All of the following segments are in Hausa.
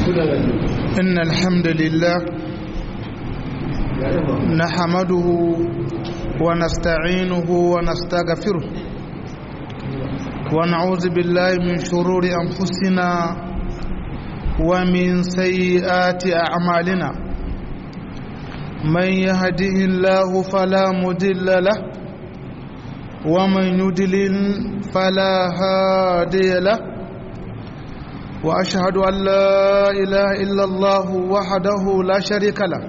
إن الحمد لله نحمده ونستعينه ونستغفره ونعوذ بالله من شرور أنفسنا ومن سيئات أعمالنا من يهده الله فلا مضل له ومن يضلل فلا هادي له واشهد ان لا اله الا الله وحده لا شريك له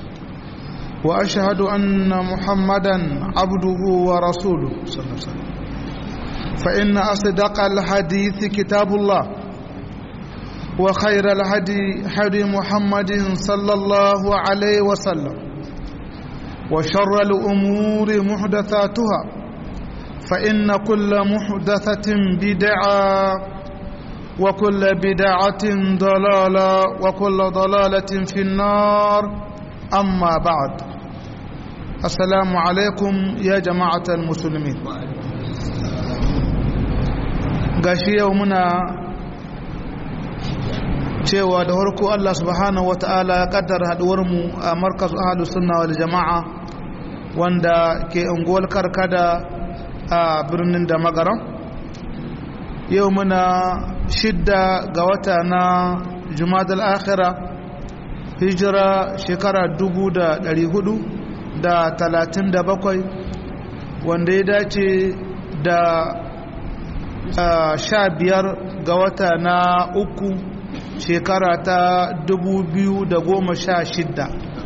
واشهد ان محمدا عبده ورسوله صلى الله عليه وسلم فان اصدق الحديث كتاب الله وخير الهدي هدي محمد صلى الله عليه وسلم وشر الامور محدثاتها فان كل محدثه بدعه وكل بدعة ضلالة وكل ضلالة في النار أما بعد السلام عليكم يا جماعة المسلمين gashi yau muna cewa da harko Allah subhanahu wa ta'ala ya kaddara haduwarmu a markaz ahalus sunna wal jama'a wanda ke unguwar karkada a birnin da magaran yau muna shidda ga wata na jumadal akhira hijira shekara dubu da dari hudu da talatin da bakwai wanda ya dace da sha biyar ga wata na uku shekara ta dubu biyu da goma sha shidda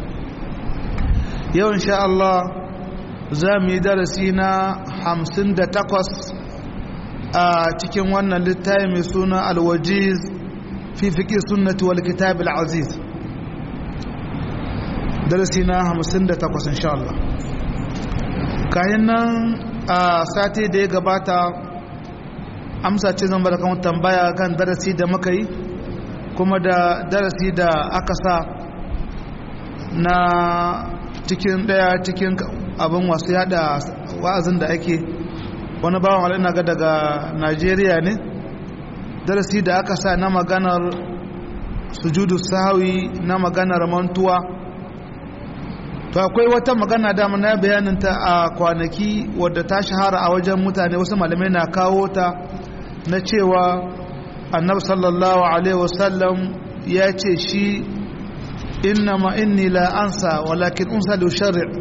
yau insha Allah za mu yi darasi na hamsin da takwas a cikin wannan littafi mai suna alwajiz fi fiƙi sunnati wal kitab al-aziz darasi na 58 insha Allah kayan nan a sati da ya gabata amsa ce zan bada kan tambaya kan darasi da muka yi kuma da darasi da aka sa na cikin daya cikin abin wasu yada wa'azin da ake wani bawan wani ga daga najeriya ne darasi da aka sa na maganar sujudu sahawi na maganar mantuwa to akwai wata magana dama na bayaninta a kwanaki wadda ta shahara a wajen mutane wasu malamai na kawo ta na cewa annab sallallahu alaihi wasallam ya ce shi innama inni la ansa walakin unsa da shari'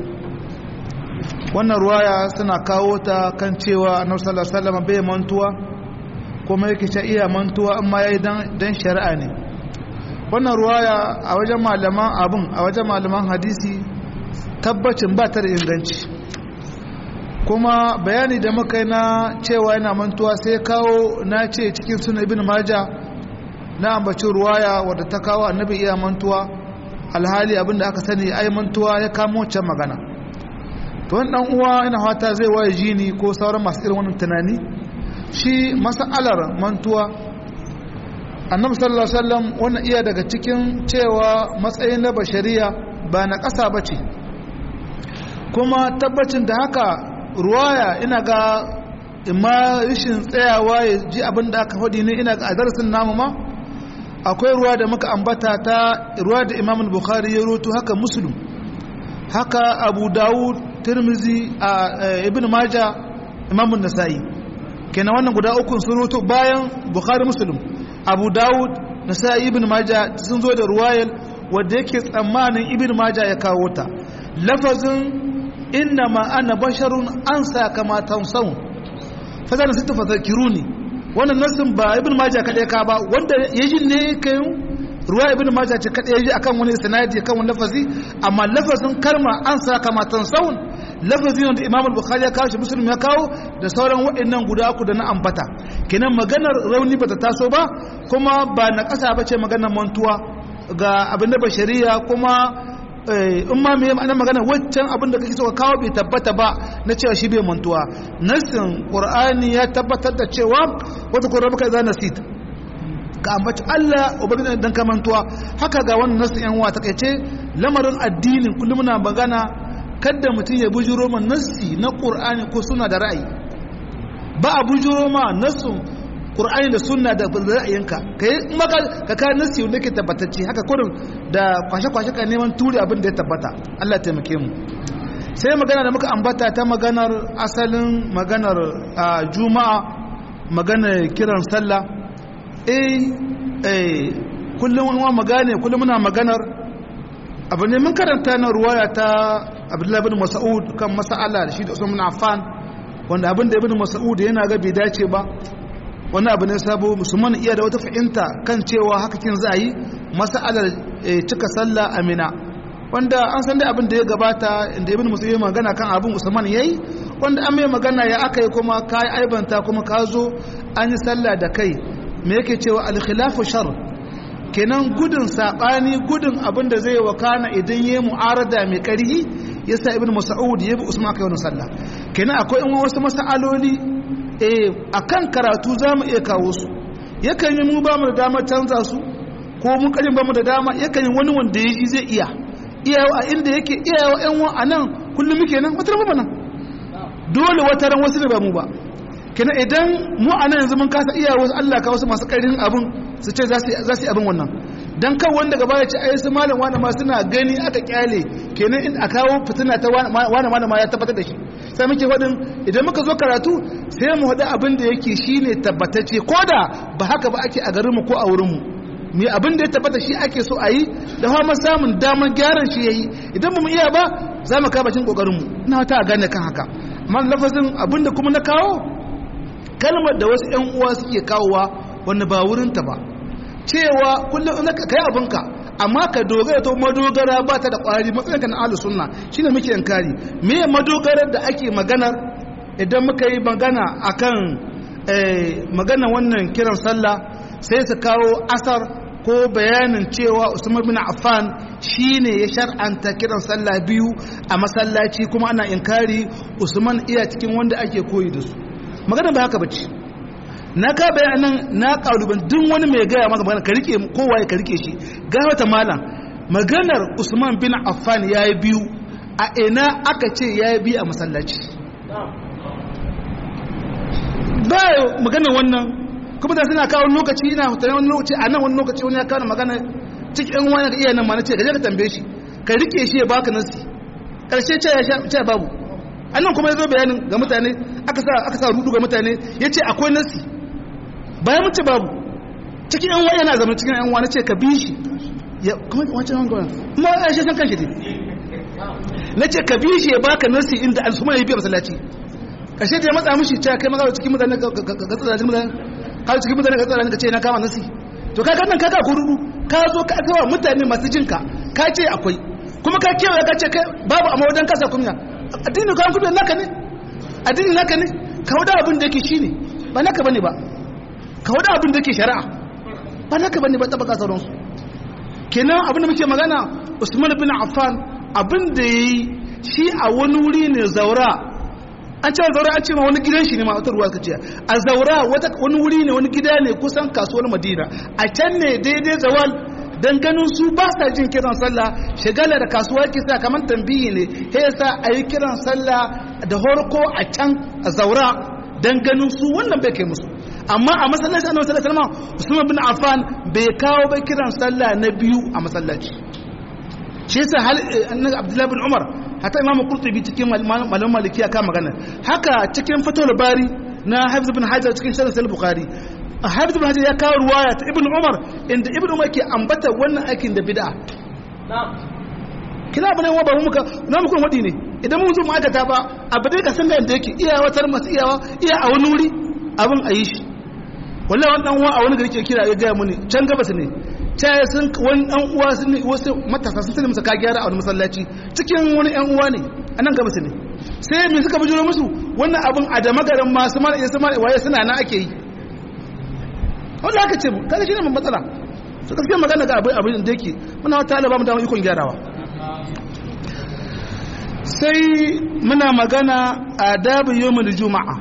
wannan ruwaya suna kawo ta kan cewa annabi sallallahu alaihi wasallam bai mantuwa kuma yake ta iya mantuwa amma yayi dan dan shari'a ne wannan ruwaya a wajen malaman abun a wajen malaman hadisi tabbacin ba ta da inganci kuma bayani da muka yi na cewa yana mantuwa sai kawo na ce cikin sunan ibn maja na ambaci ruwaya wadda ta kawo annabi iya mantuwa alhali abinda aka sani ai mantuwa ya kamo wancan magana to wani dan uwa ina fata zai waye jini ko sauran masu irin wannan tunani shi mas'alar mantuwa annabi sallallahu alaihi wasallam wannan iya daga cikin cewa matsayin na bashariya ba na ƙasa bace kuma tabbacin da haka ruwaya ina ga imma rashin tsayawa ya ji abin da aka faɗi ne ina ga a darasin namu ma akwai ruwa da muka ambata ta ruwa da imam bukhari ya roto haka muslim haka abu dawud tirmizi a ibn maja imamun nasa'i kenan wannan guda uku sun roto bayan bukhari muslim abu dawud nasa'i ibn maja sun zo da ruwayar wadda yake tsammanin ibn maja ya kawo ta lafazin inna ma ana basharun an sa kama tansawun fasar sita fasakiruni wannan nasin ba ibn maja kaɗai ka ba wanda ya ji ne kayan ruwa ibn majah ce kadai yaji akan wani sanadi akan wani lafazi amma lafazin karma an sa kama tansawun lafazin da imam al-bukhari ya kawo shi muslim ya kawo da sauran waɗannan guda uku da na ambata kenan maganar rauni bata taso ba kuma ba na ƙasa ba ce maganar mantuwa ga abin da bashariya kuma in ma me ana magana waccan abin da kake so ka kawo bai tabbata ba na cewa shi bai mantuwa nasin qur'ani ya tabbatar da cewa wata qur'ani za nasit ka ambaci Allah ubangiji dan kamantuwa haka ga wannan nasu yan uwa takeice lamarin addinin kullum muna magana kada mutum ya bujuro man nassi na Qur'ani ko suna da ra'ayi ba a bujuro ma nassu qur'ani da sunna da ra'ayinka kai maka ka ka nasi wanda ke tabbatacce haka kurin da kwashe kwashe ka neman turi abin da ya tabbata Allah ya taimake mu sai magana da muka ambata ta maganar asalin maganar juma'a maganar kiran sallah eh eh kullum wani magane kullum muna maganar abu ne mun karanta na ruwaya ta abdullahi bin mas'ud kan mas'ala da shi da usman affan wanda abin da ibn mas'ud yana ga bai dace ba wani abu ne sabo musulman iya da wata fahimta kan cewa haka kin za a yi mas'alar cika sallah amina wanda an san da abin da ya gabata inda ibn musulmi magana kan abin usman yayi wanda an mai magana ya aka yi kuma ka yi aibanta kuma ka zo an yi sallah da kai me yake cewa al-khilafu shar kenan gudun sabani gudun abin da zai wakana idan yayi mu'arada mai karhi yasa ibn mas'ud ya bi usman kai wannan sallah kenan akwai in wasu masaloli eh akan karatu zamu iya kawo su yakan yi mu ba mu da dama canza su ko mun karin ba mu da dama yakan yi wani wanda ya ji zai iya iyawa a inda yake iyawa yan wa a nan kullum muke nan wata ran nan dole wata ran wasu ne ba mu ba kenan idan mu a nan yanzu mun kasa iya wasu Allah ka wasu masu karin abin su ce za su yi abin wannan dan kan wanda gaba ya ce ai su malam wani ma suna gani aka kyale kenan in a kawo fitina ta wani wani ma ya tabbatar da shi sai muke faɗin idan muka zo karatu sai mu haɗu abin da yake shine tabbatacce ko da ba haka ba ake a garinmu ko a wurinmu mai abin da ya tabbata shi ake so a yi da kuma samun damar gyaran shi ya yi idan mu iya ba za mu kawo bakin kokarinmu na ta gane kan haka amma lafazin abin da kuma na kawo kalmar da wasu yan uwa suke kawowa wanda ba wurinta ba cewa kullum in ka kai abinka amma ka dogara ta madogara ba ta da kwari matsayinka na ahlus sunna shine muke yankari me madogarar da ake maganar idan muka yi magana akan magana wannan kiran sallah sai su kawo asar ko bayanin cewa Usman bin Affan shine ya shar'anta kiran sallah biyu a masallaci kuma ana inkari Usman iya cikin wanda ake koyi da su magana ba haka bace na ka bayanan na kaluban duk wani mai gaya maka magana ka rike kowa ya ka rike shi ga wata malam maganar Usman bin Affan yayi biyu a ina aka ce yayi biyu a masallaci ba magana wannan kuma da suna kawo lokaci ina hutane wani lokaci a nan wani lokaci wani ya kawo magana cikin wani ka iya nan ma na ce gaje ka tambaye shi ka rike shi ya baka nasi karshe ce ya ce babu annan kuma ya zo bayanin ga mutane aka sa aka sa rudu ga mutane ya ce akwai nasi bayan mun ce babu cikin yan wani yana zama cikin yan wani ce ka bi shi ya kuma wancan wani gwana kuma ya shi san kanshi ne na ce ka bi shi ya baka nasi inda al'umma ya biya masallaci kashe da ya matsa mishi cewa kai maza cikin mutane ga tsarajin mutane ka cikin mutane ga tsarajin ka ce na kama nasi to ka nan kaka kururu ka zo ka gawa mutane masu jinka ka ce akwai kuma ka kewaye ka ce babu amma wajen kasa kunya addini ka kudu naka ne addini naka ne ka wada abin da yake shine ba naka bane ba ka wada abin da yake shari'a ba naka bane ba tabaka sauransu kenan abin da muke magana Usman bin Affan abin da yayi shi a wani wuri ne zaura an ce zaura an ce ma wani gidan shi ne ma wata ruwa ka ce a zaura wani wuri ne wani gida ne kusan kasuwar madina a can ne daidai zawal dan ganin su ba sa jin kiran sallah shigala da kasuwa ke sa kamar tambiyi ne sai yasa a yi kiran sallah da horko a can a zaura dan ganin su wannan bai kai musu amma a masallaci annabi sallallahu alaihi wasallam Usman bin Affan bai kawo ba kiran sallah na biyu a masallaci shi yasa hal annabi Abdullah bin Umar hatta Imam Qurtubi cikin malaman Malikiya ka magana haka cikin Fathul Bari na Hafiz bin Hajar cikin Sharh Al-Bukhari Hafiz bin Hajar ya kawo ruwaya ta Ibn Umar inda Ibn Umar ke ambata wannan aikin da bid'a kina bane wa ba mu muka na muku wadi ne idan mun zo mu aikata ba abu dai ka san da yanda yake iyawa tar masu iyawa iya a wani wuri abin a yi shi wallahi wani dan uwa a wani gari ke kira ya gaya muni can gabas ne ta sun wani dan uwa sun ne wasu matasa sun tana masa ka gyara a wani masallaci cikin wani yan uwa ne a nan gabas ne sai me suka bujuro musu wannan abin a da magaran masu mara iya sama waye suna na ake yi wanda aka ce kaga shi ne mun matsala to gaskiya magana ga abin abin da yake muna wata talaba mu da ikon gyarawa sai muna magana adabu yawmul juma'a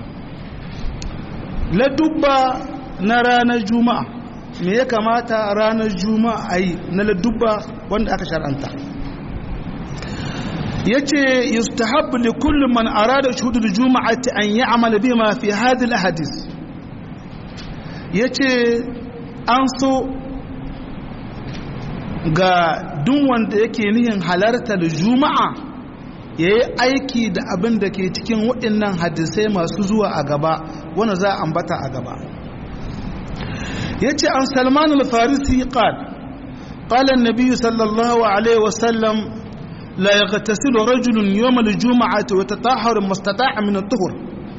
la dubba na ranar juma'a me ya kamata ranar juma'a a yi na ladubba wanda aka shar'anta ya ce yustahabbu li kullum man arada shuhudul juma'ati an yi amala bima fi hadhihi hadis yace an so ga duk wanda yake nihin halartar juma'a ya yi aiki da abin da ke cikin waɗannan hadisai masu zuwa a gaba wanda za a ambata a gaba ya ce an salman al-farisi qal قال النبي صلى الله عليه وسلم لا يغتسل رجل يوم الجمعة ويتطهر ما استطاع من الطهر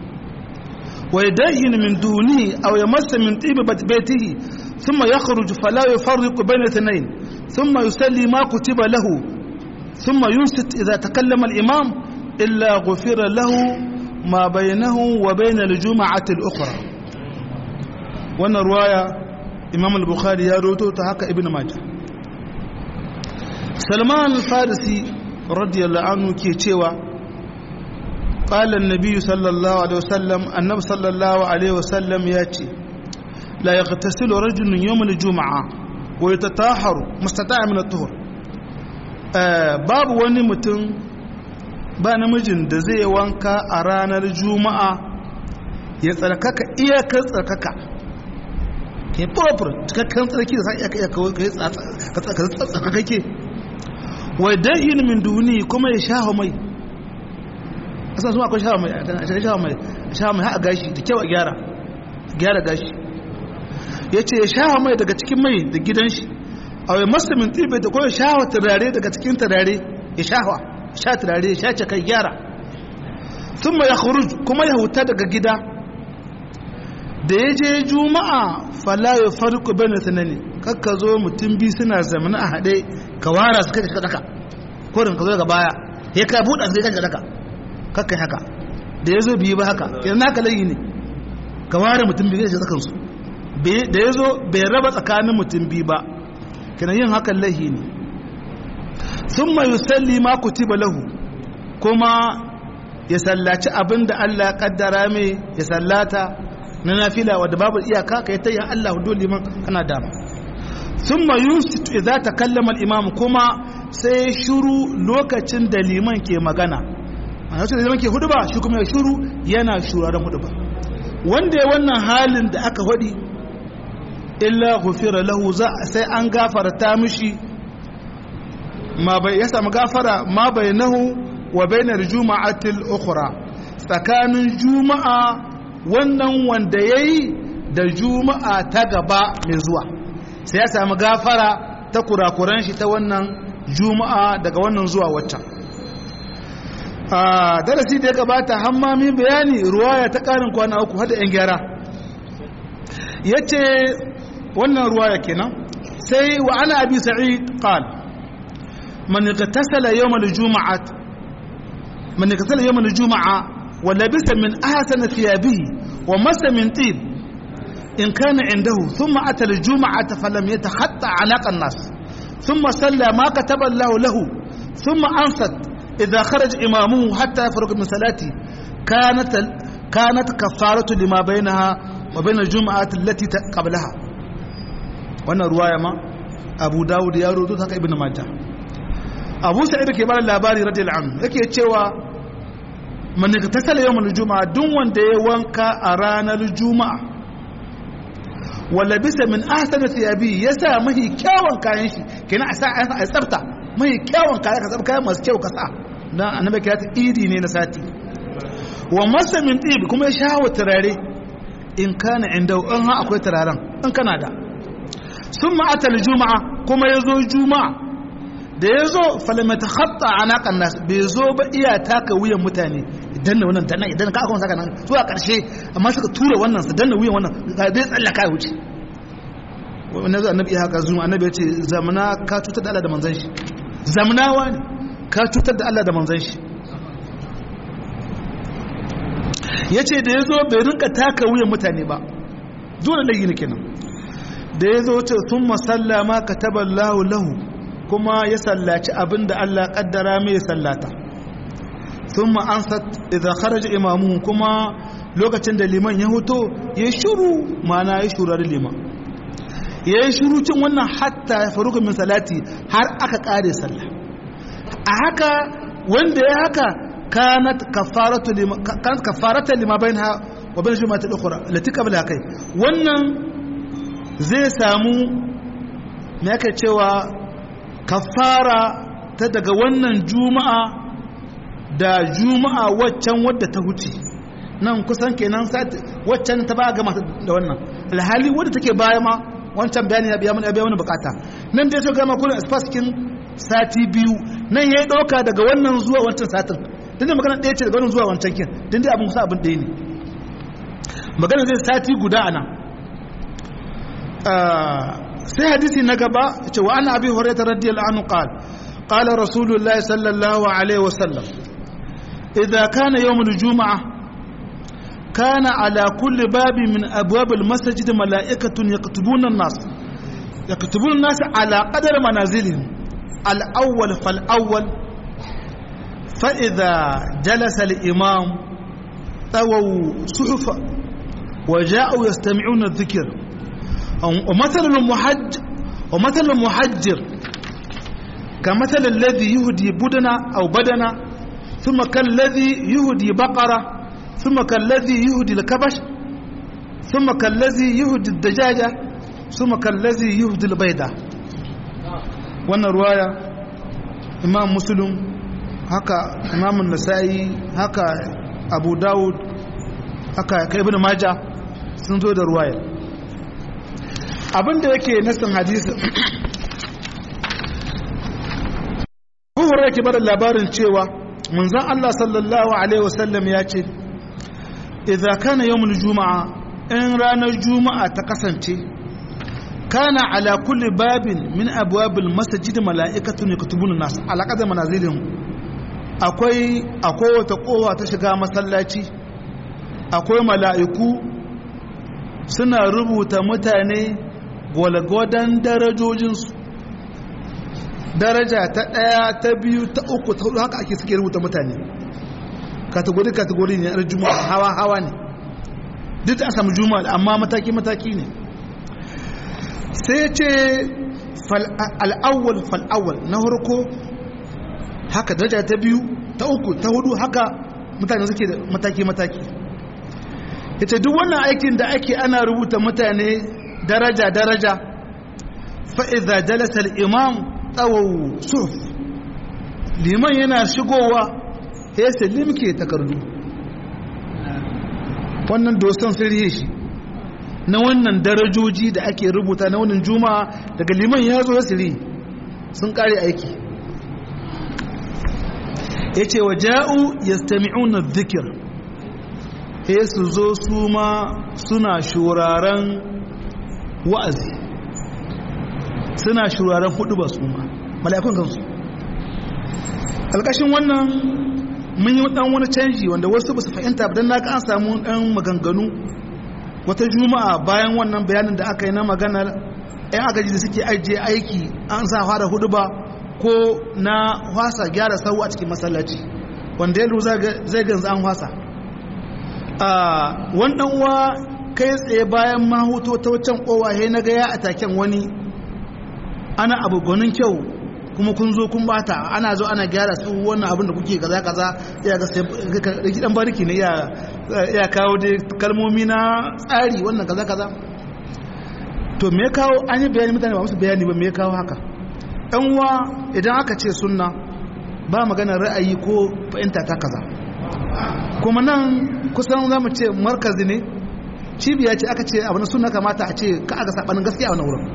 ويدهن من دونه أو يمس من طيب بيته ثم يخرج فلا يفرق بين اثنين ثم يسلي ما كتب له ثم ينصت إذا تكلم الإمام إلا غفر له ما بينه وبين الجمعة الأخرى وانا رواية إمام البخاري يروتو تهكا ابن ماجه سلمان الفارسي رضي الله عنه كي تشيوا قال النبي صلى الله عليه وسلم النبي صلى الله عليه وسلم ياتي لا يغتسل رجل يوم الجمعة ويتطهر مستطاع من الطهر babu wani mutum ba namijin da zai wanka a ranar juma'a ya tsarkaka iyakar tsarkaka ya proper cikakken tsarki da sa iyaka iyaka ka tsarkakake wai dahin min duni kuma ya sha mai asan su akwai sha mai a sha mai sha mai haɗa gashi da kyau a gyara gyara gashi ya ce ya sha mai daga cikin mai da gidan shi a wai masu min tibe da kuma shawa turare daga cikin turare ya shawa sha turare ya sha kai gyara sun ma ya kuma ya huta daga gida da ya je juma'a fala ya farko bane sanani kakka zo mutum bi suna zamana a haɗe ka wara su kai ka daka korin ka zo daga baya ya ka buɗa sai ka daka kakka haka da ya zo biyu ba haka yanzu naka layi ne ka ware mutum biyu da tsakansu da ya zo bai raba tsakanin mutum biyu ba kina yin hakan lahi ne sun mai yusalli ma kutiba lahu kuma ya sallaci abin da Allah ya kaddara mai ya sallata na nafila wadda babu iyaka ka yi ta yin Allah dole liman kana dama sun mai yusitu idza ta kallama imam kuma sai shuru lokacin da liman ke magana a lokacin da liman ke hudu ba shi kuma ya shuru yana shuraren hudu ba wanda ya wannan halin da aka hudi illa gufira lahu za sai an gafarta mishi ma bai ya samu gafara ma bainahu wa bainar juma'atil ukhra tsakanin juma'a wannan wanda yayi da juma'a ta gaba mai zuwa sai ya samu gafara ta kurakuran shi ta wannan juma'a daga wannan zuwa wata a darasi da ya gabata hammami bayani ruwaya ta karin kwana uku hada yan gyara yace wannan ruwaya kenan sai wa ana abi sa'id qal man igtasala yawm al-jum'ah man igtasala yawm al-jum'ah wa labisa min ahsana thiyabihi wa masa min tib in kana indahu thumma ata al-jum'ah falam yatakhatta 'alaqa an-nas thumma salla ma kataba Allah lahu thumma ansat idha kharaja imamuhu hatta yafruq min salati kanat kanat kafaratu lima bainaha wa bain al-jum'ah allati qablaha wannan ruwaya ma abu dawud ya roto haka ibn majah abu sa'id ke bada labari radiyallahu anhu yake cewa man tasala yawmal juma'a duk wanda ya wanka a ranar juma'a wala bisa min ahsana thiyabi yasa mahi kyawun kayan shi kenan a sa a tsafta mahi kyawun kayan ka tsafta kayan masu kyau ka sa dan annabi ya ta idi ne na sati wa masa min tib kuma ya shawo turare in kana inda in ha akwai turaren in kana da sun ma'atar juma'a kuma ya zo juma'a da ya zo falimata hatta a naƙan nasu bai zo ba iya taka wuyan mutane idan na wannan tannan idan ka aka saka nan zuwa ƙarshe amma suka tura wannan su danna wuyan wannan ga zai tsallaka ya wuce wannan zuwa annabi ya haka zuwa annabi ya ce zamana ka cutar da Allah da manzan shi zamanawa ne ka cutar da Allah da manzan shi ya ce da ya zo bai rinka taka wuyan mutane ba zuwa da layi ne kenan da ya zo ce sun masalla ma ka taɓa lahu lahu kuma ya sallaci abin da Allah ƙaddara mai sallata sun ma'ansat idan kharaja imamu kuma lokacin da liman ya hoto ya shuru mana ya shura da liman ya yi shuru cin wannan hatta ya faru min salati har aka ƙare sallah a haka wanda ya haka kanat kafarata lima bayan ha wa bayan shi mata ɗaukura lati kabla kai wannan zai samu me aka cewa kafara ta daga wannan juma'a da juma'a waccan wadda ta huce nan kusan kenan waccan ta ba gama da wannan alhali wadda take baya ma wancan bayani ya biya mana biya mana bukata nan dai to gama kullun asfaskin sati biyu nan yayi dauka daga wannan zuwa wancan satin dan da magana ɗaya ce daga wannan zuwa wancan kin dan dai abun kusa abin ɗaya ne magana zai sati guda ana sai hadisi na gaba ce wa ana abi hurairah radiyallahu anhu qala qala rasulullahi sallallahu alaihi wasallam idza kana yawm al-jum'ah كان على كل باب من أبواب المسجد ملائكة يكتبون الناس يكتبون الناس على قدر منازلهم الأول فالأول فإذا جلس الإمام طووا صحفا وجاءوا يستمعون الذكر ومثل المحج ومثل المحجر كمثل الذي يهدي بدنا أو بدنا ثم كالذي يهدي بقرة ثم كالذي يهدي الكبش ثم كالذي يهدي الدجاجة ثم كالذي يهدي البيضة wannan ruwaya imam muslim haka imam nasa'i haka abu dawud haka kai ibn maja sun zo da ruwaya abinda yake nasin hadisi Abu yake bada labarin cewa manzon Allah sallallahu alaihi wasallam ya ce idza kana yawmul juma'a in ranar juma'a ta kasance kana ala kulli babin min abwabil masjid mala'ikatun yaktubun nas ala qadar manazilihim akwai akwai wata kowa ta shiga masallaci akwai mala'iku suna rubuta mutane gwalgwadon darajojinsu daraja ta ɗaya ta biyu ta uku ta hudu haka ake suke rubuta mutane kategori kategori ne yar juma'a hawa hawa ne duk da a samu juma'a amma mataki mataki ne sai ya ce al'awwal fal'awwal na harko haka daraja ta biyu ta uku ta hudu haka mutane suke da mataki mataki ya ce duk wannan aikin da ake ana rubuta mutane daraja daraja fa'iza jalasar imam tsawon suf liman yana shigowa ya sai limke takardu wannan doson sirri shi na wannan darajoji da ake rubuta na wannan juma'a daga liman ya zo sirri sun kare aiki ya ce wa ja'u ya stami'una zikir ya su zo su ma suna shuraren wa'azi suna shuraren hudu ba su ma mala'ikun kansu alƙashin wannan mun yi dan wani canji wanda wasu ba su fahimta ba don na an samu dan maganganu wata juma'a bayan wannan bayanin da aka yi na maganar yan agaji da suke ajiye aiki an sa fara hudu ba ko na wasa gyara sau a cikin masallaci wanda ya zai ganzu an wasa wannan uwa kai tsaye bayan mahuto ta wancan kowa he na gaya a taken wani ana abu gwanin kyau kuma kun zo kun bata ana zo ana gyara su wannan abin da kuke kaza kaza ya ga sai dan bariki ne ya kawo dai kalmomi na tsari wannan kaza kaza to me kawo an yi bayani mutane ba musu bayani ba me kawo haka dan uwa idan aka ce sunna ba magana ra'ayi ko fahimta ta kaza kuma nan kusan za mu ce markazi ne cibiya ce aka ce abu na sunna kamata a ce ka aga sabanin gaskiya a wannan wurin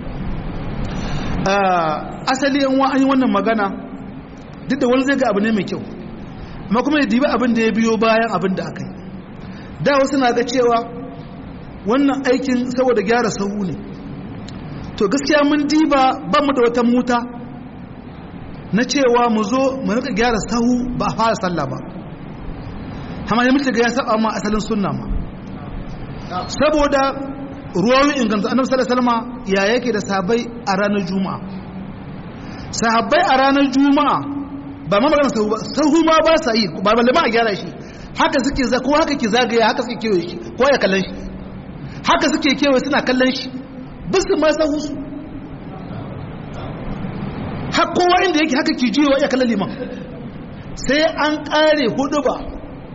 asali yan wa an yi wannan magana duk da wani zai ga abu ne mai kyau amma kuma ya dibi abin da ya biyo bayan abin da aka yi da wasu na ga cewa wannan aikin saboda gyara sahu ne to gaskiya mun diba ba mu da wata muta na cewa mu zo mu rika gyara sahu ba a fara sallah ba amma ya mutu ga ya saba ma asalin sunna ma saboda ruwayoyin inganta annabi sallallahu alaihi wasallam ya yake da sahabbai a ranar juma'a sahabbai a ranar juma'a ba ma magana sahu ba sahu ma ba sa yi ba balle ma a gyara shi haka suke za ko haka ke zagaya haka suke kewaye shi ko ya kallon shi haka suke kewaye suna kallon shi bisu ma sahu su har kowa inda yake haka ke jiwa ya kallon liman sai an kare hudu ba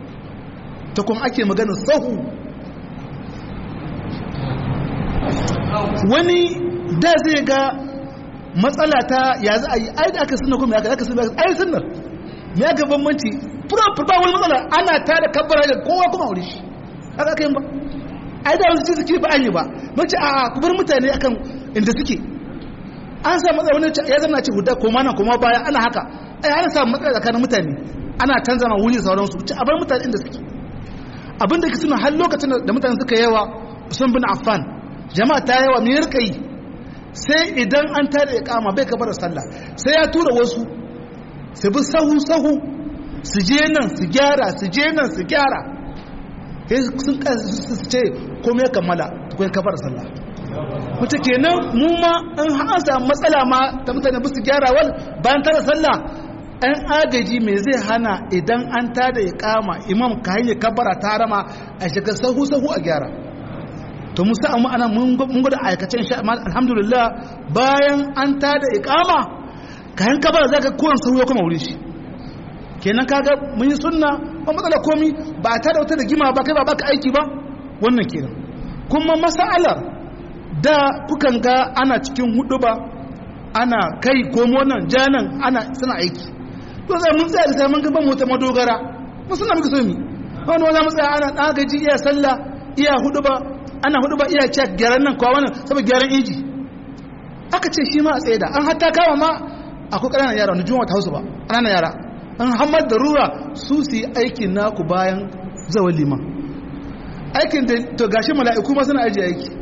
ta kuma ake magana sahu wani da zai ga matsala ta ya za a yi ai da aka sunna kuma ya aka sunna ai sunnar me aka bambanci fura fura wani matsala ana ta da kabbara da kowa kuma aure shi haka aka yin ba ai da wasu suke ba an yi ba mace a ku bar mutane akan inda suke an sa matsala wani ya zama ce huda koma nan koma baya ana haka ai ana samun matsala tsakanin mutane ana canza ma wuri sauransu ci a bar mutane inda suke abinda ke suna har lokacin da mutane suka yawa Usman bin Affan jama'a ta yawa me rika yi sai idan an tada ya kama bai kabar sallah sai ya tura wasu su bi sahu sahu su je nan su gyara su je nan su gyara sun su ce komai kammala tukun kabar sallah wata kenan mu ma an hasa matsala ma ta mutane ba su gyara wal bayan tara sallah an agaji mai zai hana idan an tada ya kama imam ka hanyar kabara ta rama a shiga sahu sahu a gyara to musa amma ana mun gwada aikacen sha amma alhamdulillah bayan an tada iqama kayan kabara zaka kowan sahu ya kuma wuri shi kenan kaga mun yi sunna ba matsala komi ba ta da wata da gima ba kai ba baka aiki ba wannan kenan kuma masalar da kukan ga ana cikin hudu ba ana kai komo nan janan ana suna aiki to sai mun tsaya da sai mun ga ban wata madogara mun suna muka so mi wani wani mu tsaya ana dagaji iya sallah iya hudu ba ana hudu ba iya cek gyaran nan kwa wannan saboda gyaran inji aka ce shi ma a tsaye da an hatta kama ma akwai ƙananan yara wani juma'a ta hausu ba ƙananan yara an hamar da rura su su yi aikin naku bayan zawon liman aikin da to gashi mala'iku ma suna ajiye aiki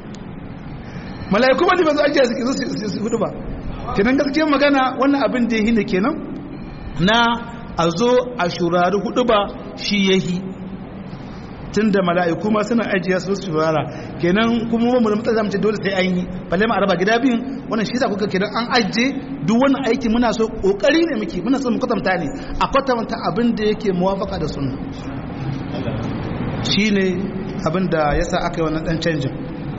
mala'iku ma liman su ajiye suke zo su hudu ba kenan gaskiyar magana wannan abin da ya hina kenan na a zo a shurari hudu ba shi ya hi tun da mala'iku ma suna ajiye su shurara kenan kuma mu da mutsar ce dole sai an yi balle ma a raba gida biyun wannan shi sa kuka kenan an ajiye duk wani aiki muna so kokari ne muke muna so mu kwatanta ne a kwatanta abin da yake muwafaka da sunna shine abin da yasa aka yi wannan dan canjin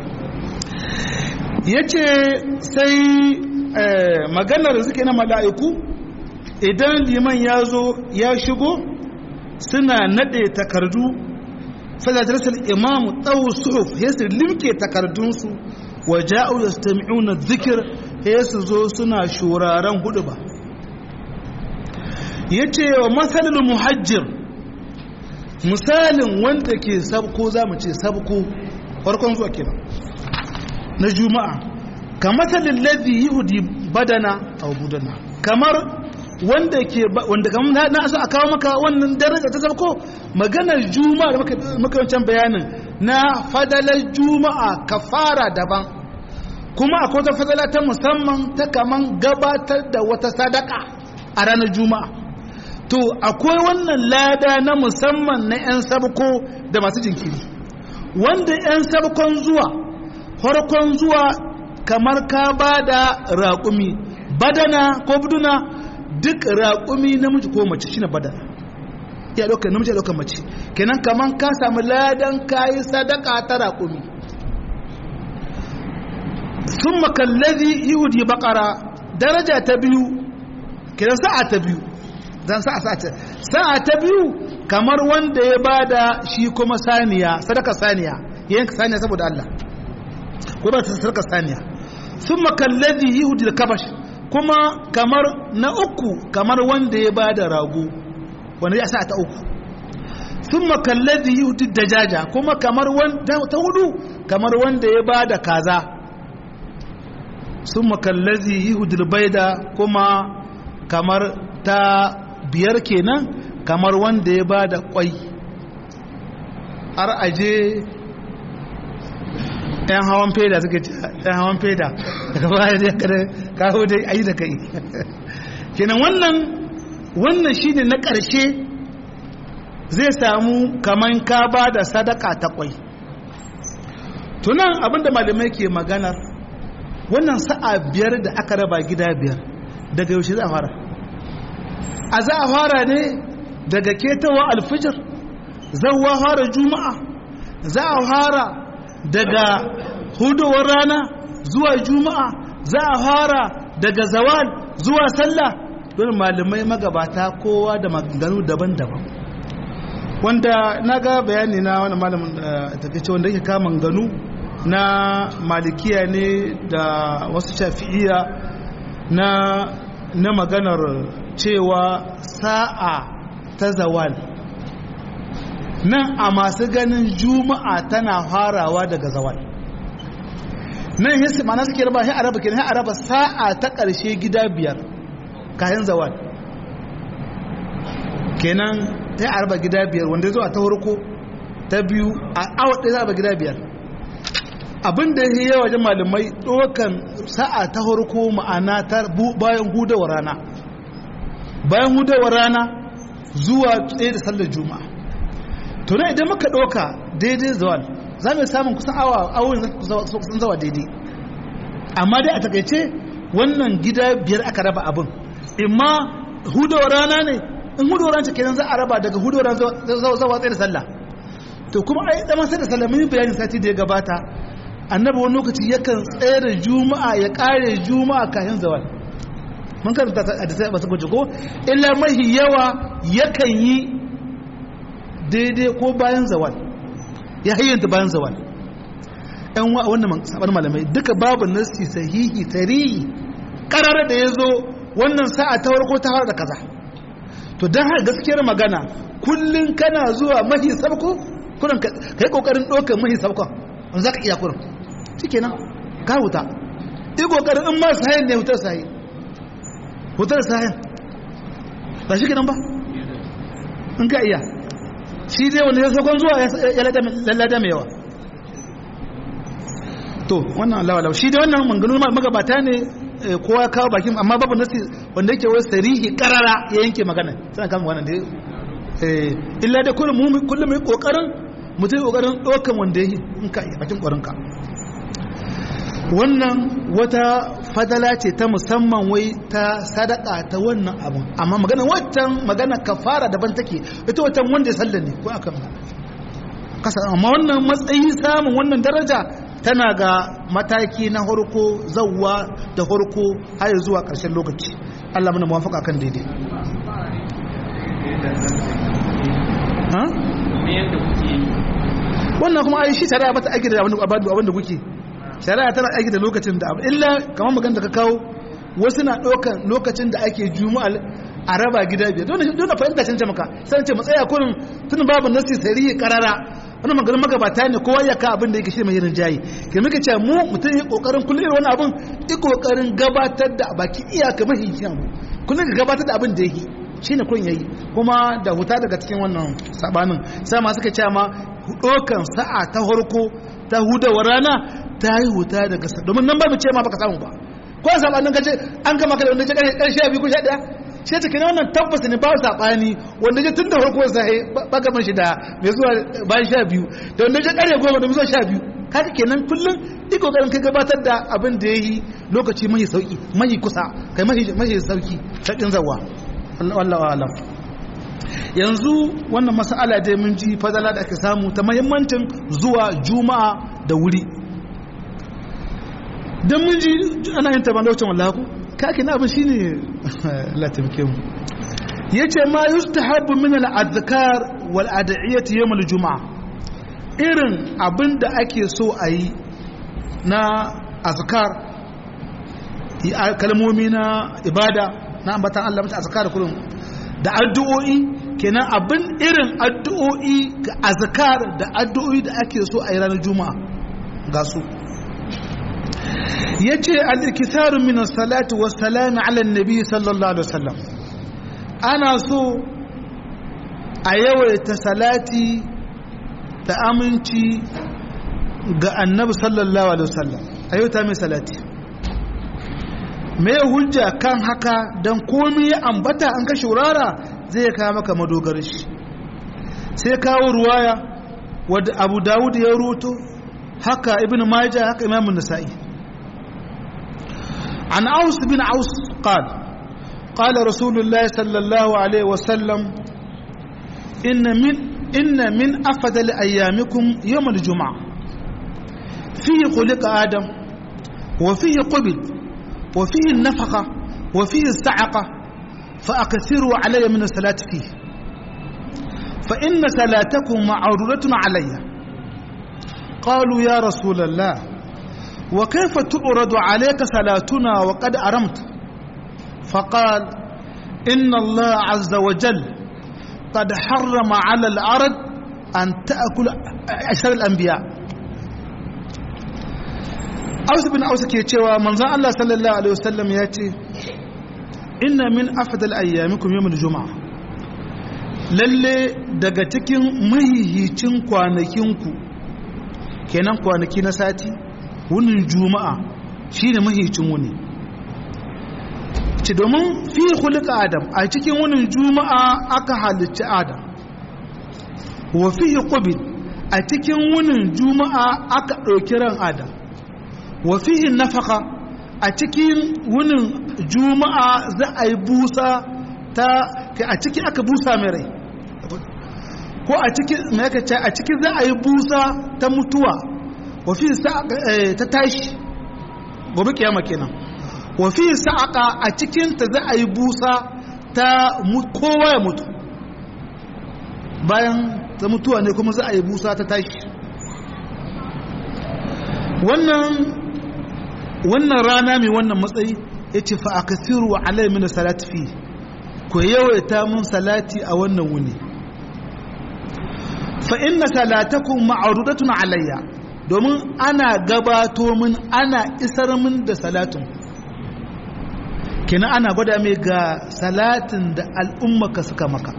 yace sai maganar da suke na mala'iku idan liman ya zo ya shigo suna nade takardu fadadrasal imam tsawo suhuf yasu limke takardunsu wa ja'u yastami'una dhikr sai su zo suna shuraren hudu ba ya ce wa matsalin muhajjir misalin wanda ke sabko za mu ce sabko farkon zuwa kenan na juma'a ka matsalin ladhi yahudi badana a budana kamar wanda ke wanda kamar na so a kawo maka wannan daraja ta sabko maganar juma'a da muka wancan bayanin na fadalar juma'a kafara daban kuma akwai wata fadala ta musamman ta kaman gabatar da wata sadaka a ranar juma'a to akwai wannan lada na musamman na 'yan sabko da masu jinkiri wanda 'yan sabkon zuwa farkon zuwa kamar ka ba da raƙumi badana ko buduna duk raƙumi namiji ko mace shine badana ya ɗaukar namiji ya ɗaukar mace kenan kamar ka samu ladan kayi sadaka ta raƙumi sun makallazi yahudi bakara daraja ta biyu kiran sa'a ta biyu zan sa'a sa'a ta sa'a ta biyu kamar wanda ya bada shi kuma saniya sadaka saniya yanka saniya saboda Allah ko ba ta sadaka saniya sun makallazi yahudi da kabash kuma kamar na uku kamar wanda ya bada rago wanda ya sa'a ta uku sun makallazi yahudi da jaja kuma kamar wanda ta hudu kamar wanda ya bada kaza sun makallazi yihudul baida kuma kamar ta biyar kenan kamar wanda ya ba da kwai har aje yan hawan feda suka ce yan hawan feda daga baya da kada kawo dai ayi da kai kenan wannan wannan shine na ƙarshe zai samu kaman ka ba da sadaka ta kwai tunan abinda malamai ke maganar wannan sa'a biyar da aka raba gida biyar daga yaushe za a fara a za a fara ne daga ketawa alfijir zauwa fara juma'a za a fara daga hudowar rana zuwa juma'a za a fara daga zawal zuwa sallah don malamai magabata kowa da maganganu daban-daban wanda na ga bayani na wani malamin da takaice wanda yake kama ganu na malikiya ne da wasu shafi'iya na na maganar cewa sa'a ta zawal nan a masu ganin juma'a tana farawa daga zawal nan yasi ma suke raba sai araba kenan sai araba sa'a ta ƙarshe gida biyar kayan zawal kenan sai araba gida biyar wanda zuwa ta farko ta biyu a awa ɗaya za a gida biyar abin da ya yi wajen malamai ɗaukan sa'a ta farko ma'ana ta bayan hudawar rana bayan hudawar rana zuwa tsaye da sallar juma'a to na idan muka ɗauka daidai zawal za mu samun kusan awa awon kusan zawa daidai amma dai a takaice wannan gida biyar aka raba abin imma hudawar rana ne in hudawar rana kenan za a raba daga hudawar rana zawa tsaye da sallah to kuma ai dama sai da sallah mun bayani sati da ya gabata annabi wani lokaci yakan tsaye da juma'a ya kare juma'a kafin zawal mun karanta a da sai ba su ko illa mahi yawa yakan yi daidai ko bayan zawal ya hayyanta bayan zawal yan wa wannan sabar malamai duka babu nasi sahihi tarihi karara da ya zo wannan sa'a ta farko ta fara da kaza to don haka gaskiyar magana kullum kana zuwa mahi sabko kurin ka yi kokarin ɗaukar mahi sabkon wanda za ka iya kurin cike nan ka huta yi kokarin in ma sahin ne hutar sahi hutar sahin ba shi kenan ba in ka iya shi dai wanda ya sakon zuwa ya lalata mai yawa to wannan lawalau shi dai wannan manganu magabata ne kowa ya kawo bakin amma babu nasi wanda yake wai sarihi karara ya yanke magana suna kama wannan da illa da kullum kullum yi kokarin mutum kokarin dokan wanda yi in ka bakin kwarinka wannan wata fadala ce ta musamman wai ta sadaka ta wannan abun amma magana waccan magana kafara daban take ita watan wanda ya sallar ne ko aka magana kasa amma wannan matsayi samun wannan daraja tana ga mataki na harko zawwa da harko har zuwa ƙarshen lokaci Allah muna muwafaka kan daidai wannan kuma ai shi shari'a bata aiki da abin da kuke shari'a tana aiki da lokacin da abu illa kamar magana da ka kawo wasu na ɗaukan lokacin da ake juma'a a raba gida biyar don na fahimta cance maka sai ce matsaya kurin tun babu nasi sarihi karara wani maganin magabata ne kowa ya ka abin da yake shi mai irin jayi ke muka ce mu mutum yi kokarin kullum irin wani abin yi kokarin gabatar da baki iyaka mahi kyan kullum ka gabatar da abin da yake shi ne kun yayi kuma da huta daga cikin wannan sabanin sai ma suka ce ma dokan sa'a ta farko ta hudawar rana ta yi huta daga sa domin nan ba mu ce ma baka samu ba ko sabanin kace an gama ka da wanda ya karshe biyu ko sha daya sai ta kina wannan tabbas ne ba saɓani wanda ya tun da farko sai ba gaban shi da mai zuwa bayan sha biyu da wanda ya ƙarya goma da zuwa sha biyu kaka kenan kullum iko ƙoƙarin kai gabatar da abin da ya yi lokaci mahi sauƙi mahi kusa kai mahi sauƙi sauƙin zawa wallahu alam yanzu wannan mas'ala dai mun ji fadala da ake samu ta muhimmancin zuwa juma'a da wuri dan mun ji ana yin taban lokacin wallahi kake na abin shine Allah taimake mu yace ma yustahabu min al-adhkar wal ad'iyati yawm al-jum'a irin abin da ake so a yi na azkar kalmomi na ibada na ambatan Allah mata azkar kullum da addu'o'i kenan abin irin addu'o'i ga azkar da addu'o'i da ake so a yi ranar juma'a ga su yace al-ikitharu min as-salati was-salam ala an-nabi sallallahu alaihi wasallam ana so a yawaita salati da aminci ga annabi sallallahu alaihi wasallam a yawaita mai salati me hujja kan haka dan komai ya ambata an ka shurara zai kawo maka madogar shi sai kawo ruwaya wadda abu dawud ya ruto haka ibn majah haka imamun nasa'i عن أوس بن عوس قال قال رسول الله صلى الله عليه وسلم إن من إن من أفضل أيامكم يوم الجمعة فيه خلق آدم وفيه قبل وفيه النفقة وفيه السعقة فأكثروا علي من الصلاة فيه فإن صلاتكم معرورة علي qalu ya rasulullah wa kayfa tu'radu alayka salatuna wa qad aramta faqal inna Allah azza wa jal qad harrama 'ala al-ard an ta'kula ashar al-anbiya Aus bin Aus ke cewa manzon Allah sallallahu alaihi wasallam ya ce inna min afdal ayyamikum yawmul juma'a lalle daga cikin mahihicin kwanakinku kenan kwanaki na sati wunin juma'a shine mahihicin wuni ci domin fi hulika adam a cikin wunin juma'a aka halicci adam wa fi qubil a cikin wunin juma'a aka ɗauki ran adam wa fihi nafaka a cikin wunin juma'a za a yi busa ta a ciki aka busa mai rai ko a cikin ce a ciki za a yi busa ta mutuwa wafi ta tashi gobe kiyama kenan wafi sa'aka a cikin ta za a yi busa ta kowa ya mutu bayan ta mutuwa ne kuma za a yi busa ta tashi wannan wannan rana mai wannan matsayi ya ce fa aka siru wa alai mini salati fi ku yawaita mun salati a wannan wuni fa inna salatakum ma'rudatun alayya domin ana gabato min ana isar min da salatin kina ana gwada mai ga salatin da al'ummaka suka maka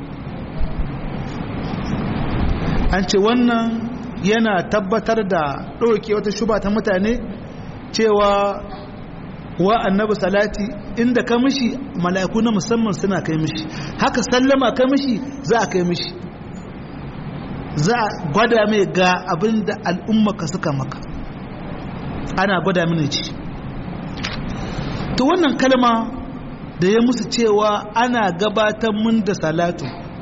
an ce wannan yana tabbatar da ɗauke wata shuba ta mutane cewa wa annabi salati inda ka mishi mala'iku na musamman suna kai mishi haka sallama ka mishi za a kai mishi za a gwada mai ga abin da al'ummaka suka maka ana gwada mini ci to wannan kalma da ya musu cewa ana gabatar mun da salatu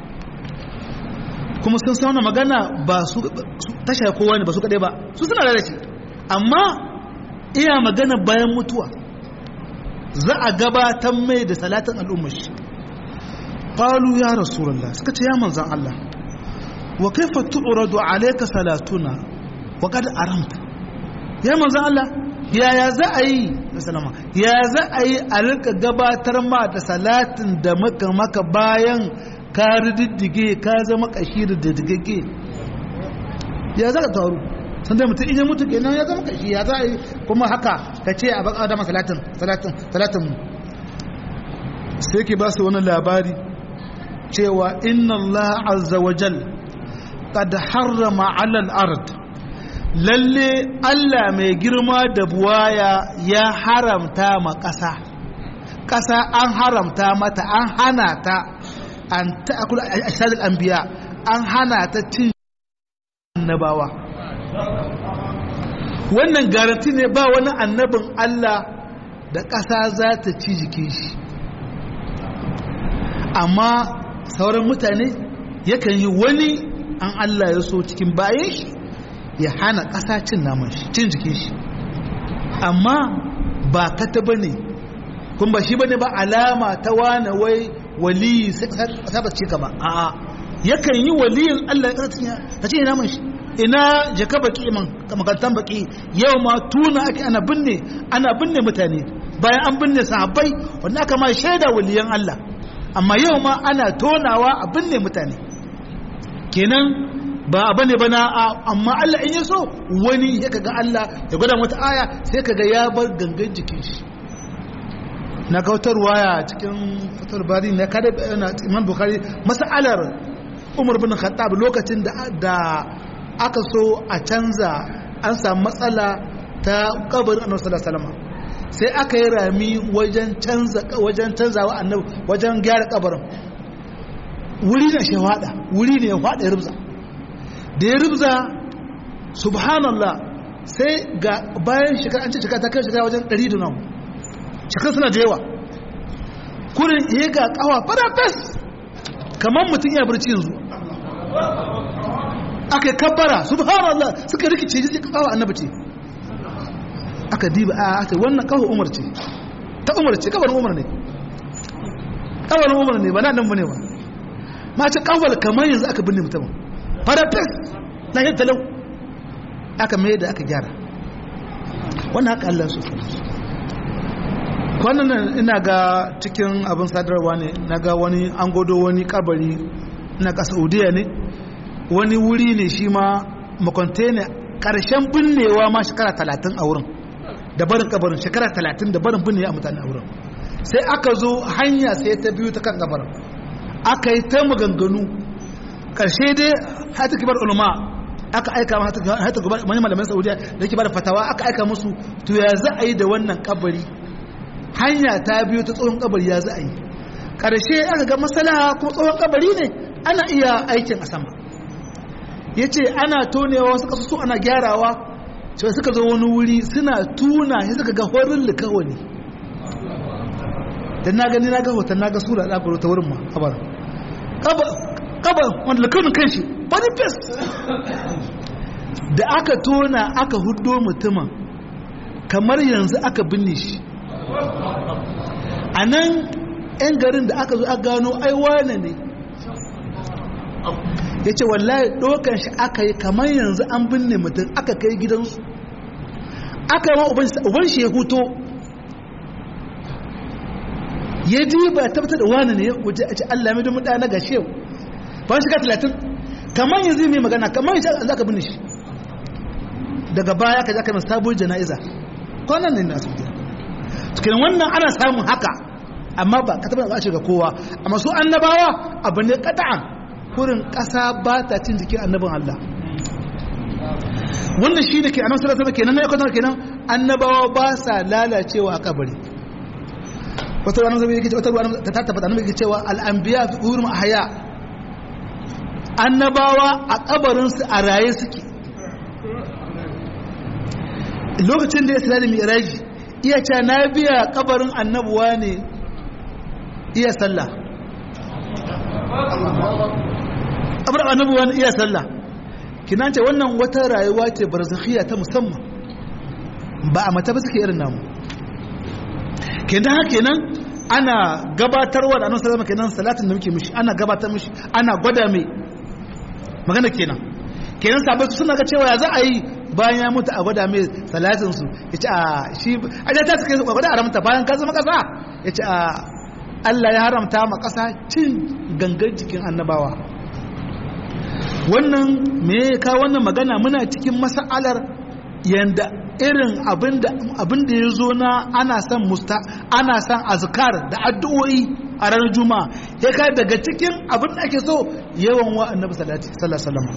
kuma sun sauna magana ba su tasha kowa ne ba su kaɗai ba su suna da shi amma iya magana bayan mutuwa za a gabatar mai da salatin al'ummar shi qalu ya rasulullah suka ce ya manzan Allah wa kaifa tu'radu alayka salatuna wa qad aramta ya manzan Allah yaya za a yi da salama ya za a yi a rika gabatar ma da salatin da maka maka bayan ka riddige ka zama kashi da diddige ya za ka taru sun dai mutum idan mutu kenan ya zama kashi ya za a yi kuma haka ka ce a baka dama salatin salatin salatin mu sai ke ba su wani labari cewa inna Allah azza wa jal qad harrama ala al-ard lalle Allah mai girma da buwaya ya haramta ma ƙasa ƙasa an haramta mata an hana ta an ta'akul ashadul anbiya an hana ta cin annabawa wannan garanti ne ba wani annabin Allah da ƙasa za ta ci jikin shi amma sauran mutane yakan yi wani an Allah ya so cikin bayan shi ya hana ƙasa cin naman shi cin jikin shi amma ba kata ba ne kun ba shi ba ne ba alama ta wane wai waliyi sai ba ce ka ba a'a yakan yi waliyin Allah ya ƙasa ta ce naman shi ina jaka baki man makantan baki yau ma tuna ake ana binne ana binne mutane bayan an binne sahabbai wanda aka ma shaida waliyan Allah amma yau ma ana tonawa a binne mutane kenan ba a bane bana amma Allah in ya so wani ya kaga Allah ya gwada wata aya sai kaga ya bar gangan jikin shi na kautar waya cikin fatar bari na kada na Imam Bukhari mas'alar Umar bin Khattab lokacin da aka so a canza an samu matsala ta kabarin annabi sallallahu alaihi wasallam sai aka yi rami wajen canza wajen canzawa annabi wajen gyara kabarin wuri ne shi fada wuri ne ya fada ya rubza da ya rubza subhanallah sai ga bayan shekara an ce shekara ta kai shekara wajen 100 da nan shekara suna da yawa kurin ya ga kawa fara fes kamar mutum ya barci yanzu aka yi kabbara subhanallah suka rikice ji kawo annabi ce aka diba a aka wannan kawo umar ce ta umar ce kawar umar ne kawar umar ne ba na nan bane ba ma ce kawar kamar yanzu aka binne mutum farafes na yin talau aka mai da aka gyara wannan haka Allah su kwanan ina ga cikin abin sadarwa ne na ga wani an godo wani kabari na ga saudiya ne wani wuri ne shi ma makwante ne karshen binnewa ma shekara talatin a wurin da barin kabarin shekara talatin da barin binnewa a mutane a wurin sai aka zo hanya sai ta biyu ta kan kabarin aka yi ta maganganu karshe dai hata kibar ulama aka aika hata kibar mani malaman saudiya da ke bada fatawa aka aika musu to ya za a yi da wannan kabari hanya ta biyu ta tsohon kabari ya za a yi karshe aka ga masalaha kuma tsohon kabari ne ana iya aikin a sama ya ce ana tonewa wasu kasusu ana gyarawa cewa suka zo wani wuri suna tuna ya suka ga horin likawani da na gani na ga hoton na ga sura da aka ta wurin ma kabar kabar wanda likawanin kan shi body fest da aka tona aka hudo mutumin kamar yanzu aka binne shi a nan 'yan garin da aka zo a gano aiwane ne ya ce wallahi ɗokan shi aka yi kamar yanzu an binne mutum aka kai gidansu aka yi wa uban shi ya huto ya ji ba tabbatar da wani ne ya waje a ce Allah mai domin ɗaya na gashi yau ba shi ka talatin kamar yanzu mai magana kamar yanzu za ka binne shi daga baya ka zaka mai sabon jana'iza kwanan ne na su cikin wannan ana samun haka amma ba ka tabbata za ga kowa amma su annabawa abu ne kata'an kurin ƙasa ba ta cin jikin annabin Allah wannan shi ne ke annabi sallallahu alaihi kenan na yakon kenan annabawa ba sa lalacewa a kabari wata wani zai yake wata ruwa ta tabbata annabi yake cewa al-anbiya fi quburum ahya annabawa a kabarin su a raye suke lokacin da ya tsira da mi'raji iya cewa na biya kabarin annabuwa ne iya sallah abar annabi wani iya sallah kinan ce wannan wata rayuwa ce barzakhiya ta musamman ba a mata ba suke irin namu kenan haka kenan ana gabatarwa da annabi sallallahu kenan salatin da muke mishi ana gabatar mishi ana gwada mai magana kenan kenan sabai suna ga cewa ya za a yi bayan ya mutu a gwada mai salatin su ya ce a shi a ta suka yi gwada a ramta bayan ka zama kasa ya ce a Allah ya haramta ma kasa cin gangan jikin annabawa wannan me ka wannan magana muna cikin mas'alar yanda irin abinda ya zo na ana son musta ana son azkar da addu'o'i a ranar juma'a ya kai daga cikin abin da ake so yawan wa annabi sallallahu alaihi wasallam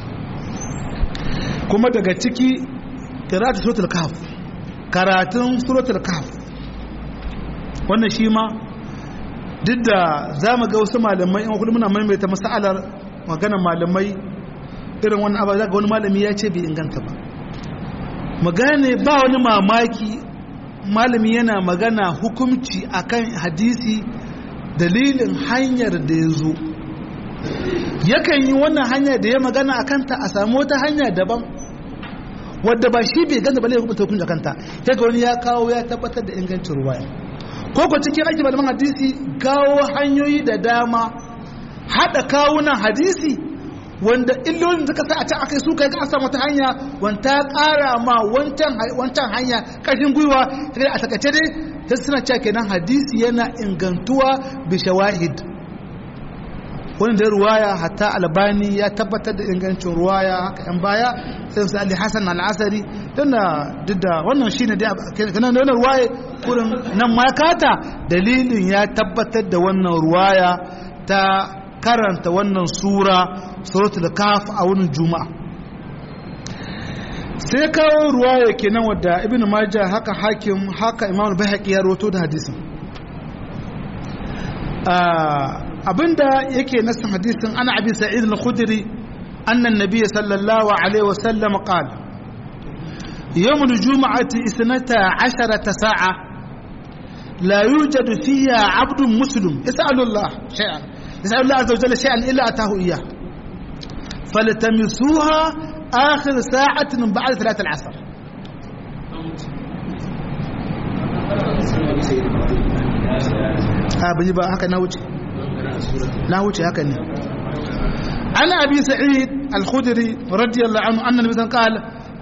kuma daga ciki qira'atu suratul kahf karatun suratul kahf wannan shi ma duk da zamu ga wasu malamai in kullum muna maimaita mas'alar maganar malamai irin wani abu zaka wani malami ya ce bai inganta ba magane ba wani mamaki malami yana magana hukumci akan hadisi dalilin hanyar da ya zo yakan yi wannan hanya da ya magana a kanta a samu wata hanya daban wadda ba shi bai ganta bale hukunta hukunci a kanta ya ga wani ya kawo ya tabbatar da ingancin ruwaya ko ko cikin aiki malaman hadisi kawo hanyoyi da dama haɗa kawunan hadisi wanda illolin suka sa a can aka yi su kai ga samu ta hanya wanta ƙara ma wancan hanya ƙarfin gwiwa ta a takace dai ta suna cewa kenan hadisi yana ingantuwa bi shawahid wani da ruwaya hatta albani ya tabbatar da ingancin ruwaya haka yan baya sai su ali hasan al-asari tunda duk da wannan shine dai kana da wannan ruwaya kurin nan ma kata dalilin ya tabbatar da wannan ruwaya ta karanta wannan sura suratul kaf a wani juma'a sai kawo ruwaya kenan wadda ibnu majah haka hakim haka imam al-baihaqi ya rawato da hadisin abinda yake nasan hadisin ana abi sa'id al-khudri anna an-nabiy sallallahu alaihi wa sallam qala يوم الجمعة اثنتا عشرة ساعة لا يوجد فيها عبد مسلم يسأل الله شيئا يسأل الله عز وجل شيئا إلا أتاه إياه فلتمسوها آخر ساعة من بعد ثلاثة العصر a bai ba haka na wuce na wuce haka ne ana abi sa'id al-khudri radiyallahu anhu anna nabi qala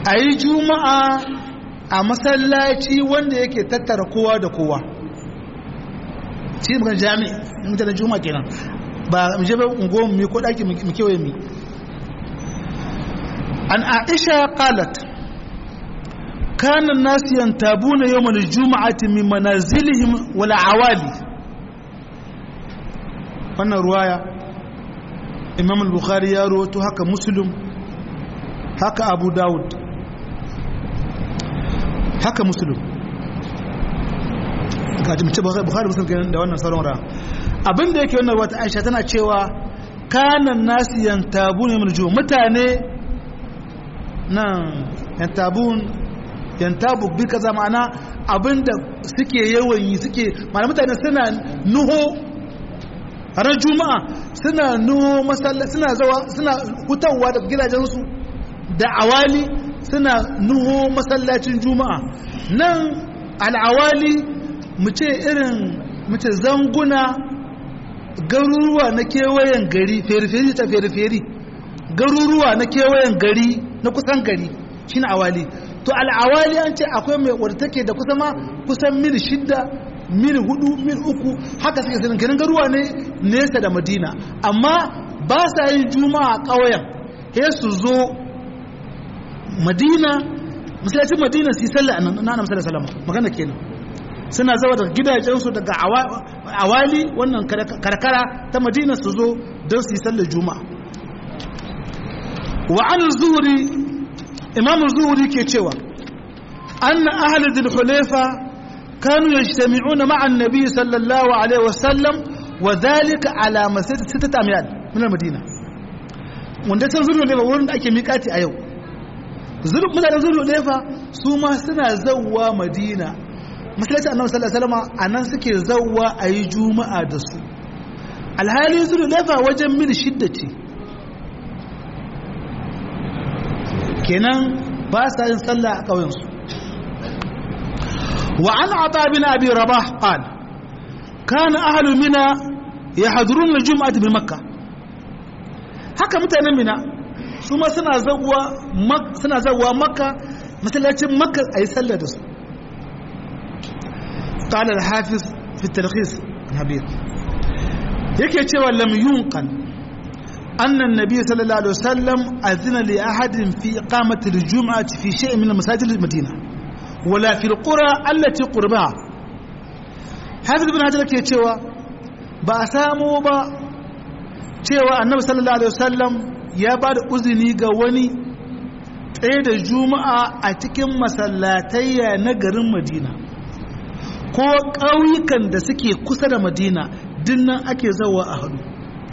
a yi juma'a a masallaci wanda yake tattara kowa da kowa shi bukan jami'i in ta da juma'a kenan ba mu je ba ungo mu ko daki mu kewaye mu an aisha qalat kana an-nas yantabuna yawm al-jum'ati min manazilihim wal awali wannan ruwaya imam al-bukhari ya rawaito haka muslim haka abu daud haka muslim kaji mace bukhari muslim kenan da wannan sauran ra abinda yake wannan wata aisha tana cewa kanan nasu yantabun yamul ju mutane nan yantabun yantabu bi kaza ma'ana abinda suke yawan yi suke ma'ana mutane suna nuho ran juma'a suna nuho masallaci suna zawa suna hutawa daga gidajensu da awali suna nuho masallacin juma'a nan al'awali mu ce irin mu ce zanguna garuruwa na kewayen gari feriferi ta feriferi garuruwa na kewayen gari na kusan gari shine awali to al'awali an ce akwai mai wadda take da kusa ma kusan mil shidda mil hudu mil uku haka suke sanin ganin garuwa ne nesa da madina amma ba sa yin juma'a ƙauyen he su zo madina masallacin madina su yi sallah a nan na masallar salama magana kenan suna zawa daga gidajensu daga awali wannan karkara ta madina su zo don su yi sallar juma'a wa an zuhuri imamu zuhuri ke cewa anna ahli dhul hulayfa kanu yajtami'una ma'a an-nabi sallallahu alaihi wasallam wa dhalika ala masjid sittata amyal min al-madina wanda can zuru ne wurin da ake miƙati a yau zuru mutanen zuru ne fa su ma suna zawwa madina masallaci annabi sallallahu alaihi wasallam anan suke zawwa ayi juma'a da su alhali zuru ne fa wajen mil shidda ce kenan ba sa yin sallah a ƙauyensu wa an ata bin abi rabah qala kana ahlu mina yahduruna al-jum'ata bi makkah haka mutanen mina su ma suna zawwa suna zawwa makka masallacin makka ayi sallah da su qala al-hafiz fi at-talkhis habib yake cewa lam yunqal أن النبي صلى الله عليه وسلم أذن لأحد في إقامة الجمعة في شيء من مساجد المدينة ولا في القرى التي قربها حافظ بن حجر كي تشوى بأسامو با تشوى النبي صلى الله عليه وسلم يا بعد أذني قواني tsaye da juma'a a cikin masallatayya na garin madina ko ƙauyukan da suke kusa da madina dinnan ake zawa a hadu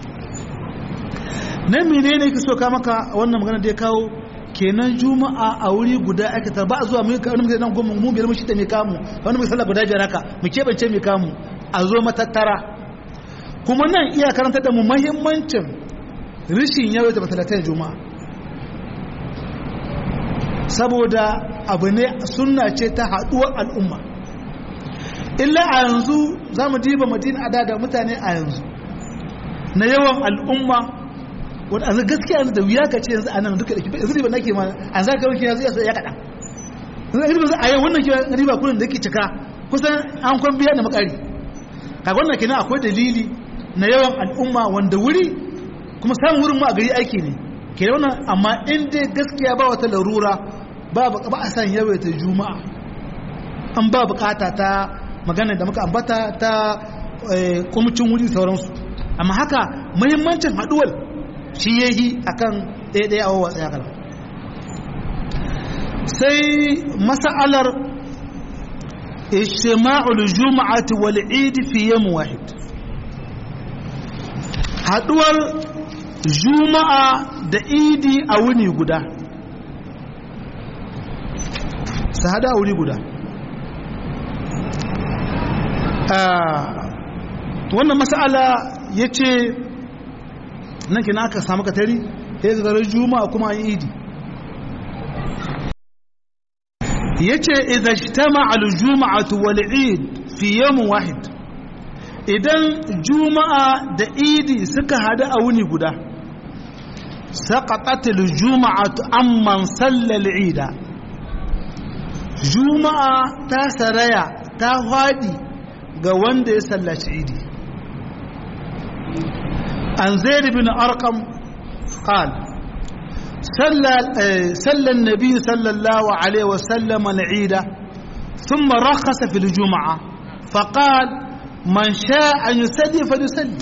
nan mene ne ke so ka maka wannan magana da ya kawo kenan juma'a a wuri guda ake ta ba a zuwa mun wani mutum nan goma mu biyar mu shida mai kamu wani mutum sallah guda biyar haka mu keɓance mai kamu a zo matattara kuma nan iya karanta da mu mahimmancin rishin yawaita masalatai juma'a saboda abu ne sunna ce ta haɗuwar al'umma illa a yanzu za mu diba madina a da mutane a yanzu na yawan al'umma wanda a gaskiya da wuya ka ce yanzu a nan duka da kifa yanzu riba nake ma an za ka wanke yanzu ya ya kaɗan yanzu riba a yau wannan kiwa riba kudin da yake cika kusan an kwan biya da makari kaga wannan kenan akwai dalili na yawan al'umma wanda wuri kuma samun wurin ma a gari aiki ne ke wannan amma in dai gaskiya ba wata larura ba ba a san yawaita juma'a an ba bukata ta magana da muka ambata ta kwamitin wuri sauransu amma haka muhimmancin haɗuwar shi ya yi a kan ɗaya a wawa tsaya kalam sai masa'alar ishtima'ul juma'ati wal idi fi yawm wahid haduwar juma'a da idi a wuni guda su hada a wuri guda wannan masa'ala ya ce nan kina aka samu katari ya zarar juma'a kuma an idi ya ce idan jitama al-juma'atu wal id fi yawmin wahid idan juma'a da idi suka hada a wuni guda سقطت الجمعة عمن صلى العيد جمعة تاسريا تهادي ga wanda ya sallaci idi an zaid bin arqam qal صلى صلى النبي صلى الله عليه وسلم العيد ثم رخص في الجمعة فقال من شاء أن يصلي فليصلي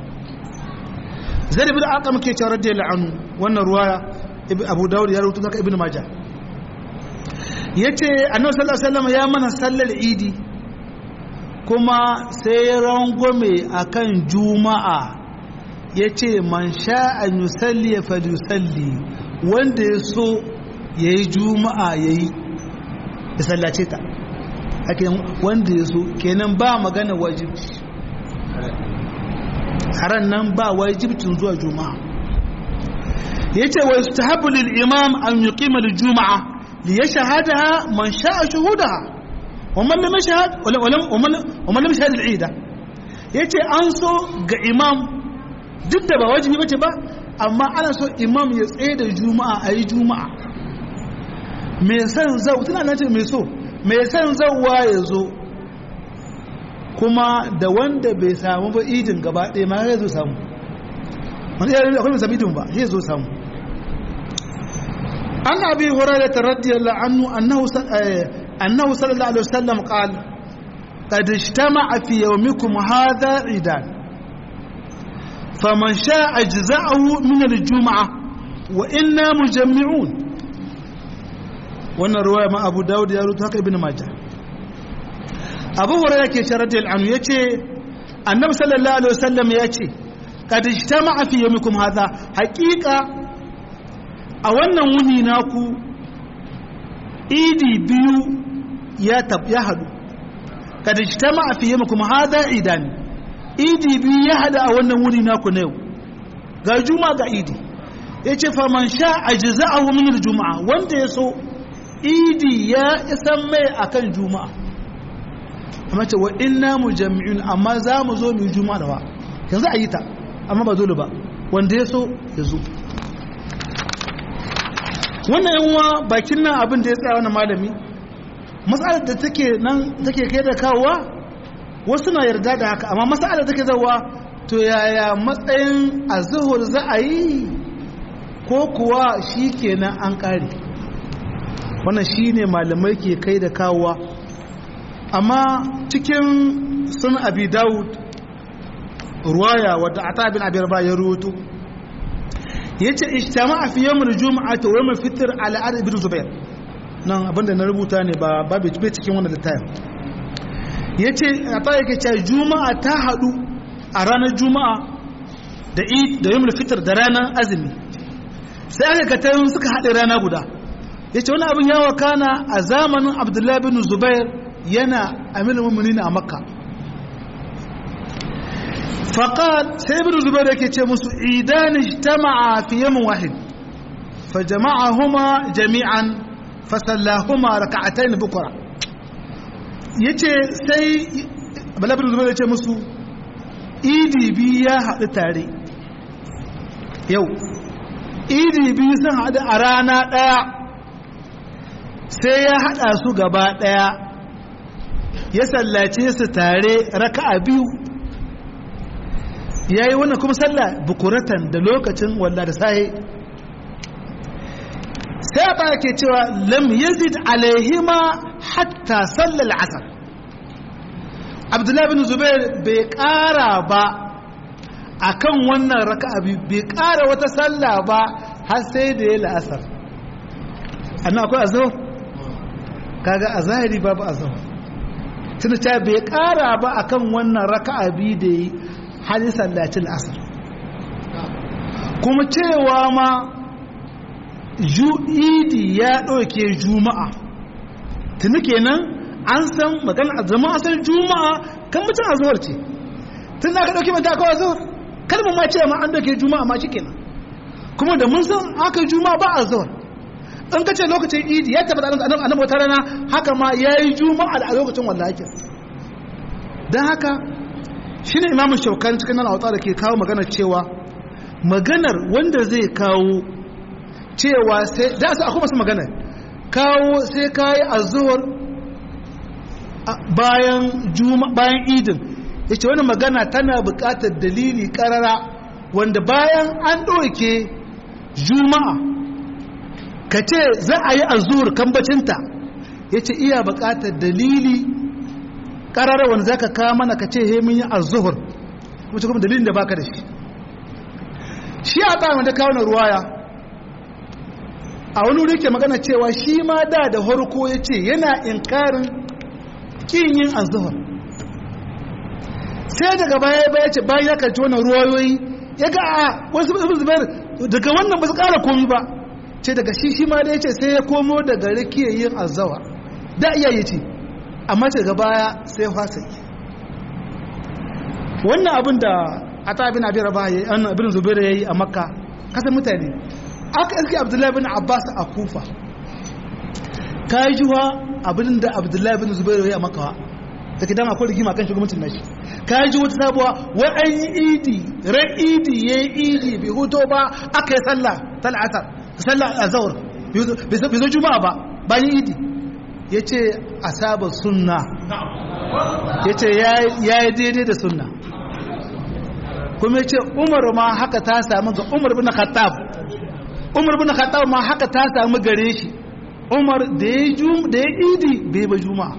زيد بن أرقم كي رضي الله عنه وأن رواية أبو داود يروي ذلك ابن ماجه yace annabi sallallahu alaihi wasallam ya mana sallar idi kuma sai rangwame akan juma'a yace man sha'a yusalli falyusalli wanda ya so yayi juma'a yayi ya sallace ta ake wanda ya so kenan ba magana wajibci haran nan ba wajibcin zuwa juma'a yace wa yustahabu lil imam an yuqima lil juma'a li yashhadaha man sha'a shuhudaha wa man lam yashhad wa man lam yashhad al eid yace an so ga imam duk da ba wajibi bace ba amma ana so imam ya tsaye da juma'a ayi juma'a me san zau tana nan ce me so me san zauwa ya zo kuma da wanda bai samu ba idin gaba ɗaya ma ya zo samu wani yare akwai mai idin ba ya zo samu an abi hurairah ta radiyallahu anhu annahu annahu sallallahu alaihi wasallam qala qad ijtama'a fi yawmikum hadha idan faman sha'a ajza'ahu min al-jum'ah wa inna mujammi'un wannan ruwaya ma abu dawud ya rutu haka ibn majah abu hurairah ke ce radiyallahu anhu yace annabi sallallahu alaihi wasallam yace kad ijtama'a fi yawmikum hadha haqiqa a wannan wuni naku idi biyu ya tab ya hadu kad ijtama'a fi yawmikum hadha idan idi biyu ya hada a wannan wuni naku na yau ga juma'a ga idi yace fa man sha ajza'ahu min al-jum'a wanda ya so idi ya isan mai akan juma'a amma ce wa inna mujammi'un amma za mu zo mu juma'a da wa yanzu a yi ta amma ba dole ba wanda ya so ya zo wannan yan uwa bakin nan abin da ya tsaya wannan malami matsalar da take nan take kai da kawowa wasu na yarda da haka amma matsalar da take zawa to yaya matsayin azuhur za a yi ko kuwa shi kenan an kare wannan shi ne malamai ke kai da kawowa amma cikin sun abi dawud ruwaya wadda a tabin abin ba ya rutu ya ce ishtama a fiye mu juma'a ta wani fitar al'adar ibn zubair nan abinda na rubuta ne ba babu bai cikin wannan littafin ya ce a ta yake ce juma'a ta haɗu a ranar juma'a da da yamul fitar da ranar azumi sai aka katayin suka haɗe rana guda ya ce wani abin yawa kana a zamanin abdullahi bin zubair yana amina mummuni a makka faƙal sai bin zubair yake ce musu idan ijtama'a fi yamin wahid fa jama'ahuma jami'an fa sallahuma raka'atayn bukra yace sai abdullahi bin zubair ya ce musu idi biyu ya haɗu tare yau idi biyu sun haɗu a rana ɗaya sai ya haɗa su gaba ɗaya ya sallace su tare raka'a biyu ya yi wannan kuma sallah bukuratan da lokacin walla da sahi sai ba ke cewa lam yazid alaihima hatta sallar asar abdullahi bin zubair bai ƙara ba a kan wannan raka'a biyu bai ƙara wata sallah ba har sai da ya la'asar annan akwai azhar kaga a zahiri babu azhar tunda ta bai kara ba akan wannan raka'a biyu da yi hali sallacin asar kuma cewa ma idi ya ɗauke juma'a tuni kenan an san magana a zama asar juma'a kan mutum azuwar ce tun da aka ɗauke mata kawai azuwar kalmar ma ce ma an ɗauke juma'a ma shi kenan kuma da mun san aka juma'a ba azuwar in ka ce lokacin idi ya tabbata annabi wata rana haka ma ya yi juma'a a lokacin wallahi don haka shi ne imamun shaukan cikin nan a da ke kawo magana cewa maganar wanda zai kawo cewa sai da su akwai masu maganar kawo sai kayi azuwar bayan juma bayan idin yace wani magana tana buƙatar dalili karara wanda bayan an ɗauke juma'a ka ce za a yi azuwar kambacinta yace iya buƙatar dalili karara wanda zaka kawo mana ka ce he mun yi azuhur kuma kuma dalilin da baka da shi shi a ta wanda kawo na ruwaya a wani wuri ke magana cewa shi ma da da harko ya ce yana inkarin kin yin azuhur sai daga baya baya ce bayan ya karci wannan ruwayoyi ya ga a wasu zubair daga wannan ba su kara komi ba ce daga shi shi ma da ya ce sai ya komo daga rikiyar yin azawa da iya yi ce amma ce daga baya sai fasa yi wannan abin da a ta abin abin raba ya yi abin zubair ya yi a makka kasan mutane aka iske abdullahi bin abbas a kufa ka yi juwa abin da abdullahi bin zubair ya yi a makka da ke dama akwai rigima kan shugabancin nashi ka ji wata sabuwa wai an yi idi ran idi ya yi idi bai huto ba aka yi sallah tal'asar sallah a zaur bai zo juma'a ba bayan idi ya ce a saba sunna ya ce ya yi daidai da sunna kuma ya ce umar ma haka ta sami ga umar bin khattab umar bin khattab ma haka ta sami gare shi umar da ya idi bai ba juma'a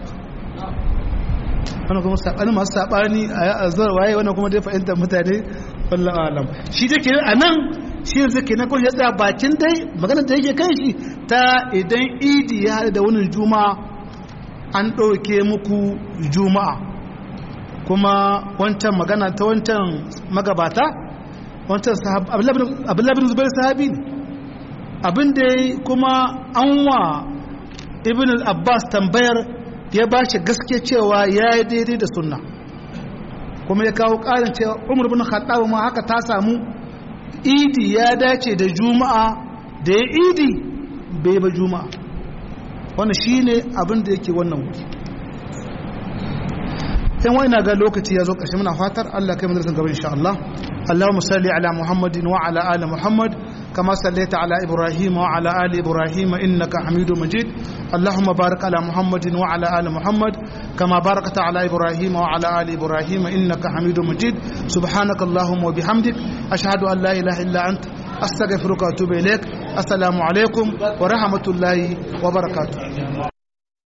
wani kuma saɓani masu saɓani a zuwa waye wani kuma dai fahimtar mutane wallah alam shi da ke a nan shi yanzu ke na kawai ya tsaya bakin dai maganar da yake kan shi ta idan idi ya haɗu da wani juma'a an ɗauke muku juma'a kuma wancan magana ta wancan magabata wancan abdullabin zubair sahabi ne abin da kuma an wa ibn abbas tambayar ya ba shi gaske cewa ya yi daidai da sunna kuma ya kawo ƙarin cewa umar bin khattab ma haka ta samu idi ya dace da juma'a da ya idi bai ba juma'a wannan shine abin da yake wannan wuri yan wani ga lokaci ya zo ƙarshe muna fatar Allah kai madrasan gaba insha Allah Allahumma salli ala Muhammadin wa ala ali Muhammad كما صليت على إبراهيم وعلى آل إبراهيم إنك حميد مجيد اللهم بارك على محمد وعلى آل محمد كما باركت على إبراهيم وعلى آل إبراهيم إنك حميد مجيد سبحانك اللهم وبحمدك أشهد أن لا إله إلا أنت أستغفرك وأتوب إليك السلام عليكم ورحمة الله وبركاته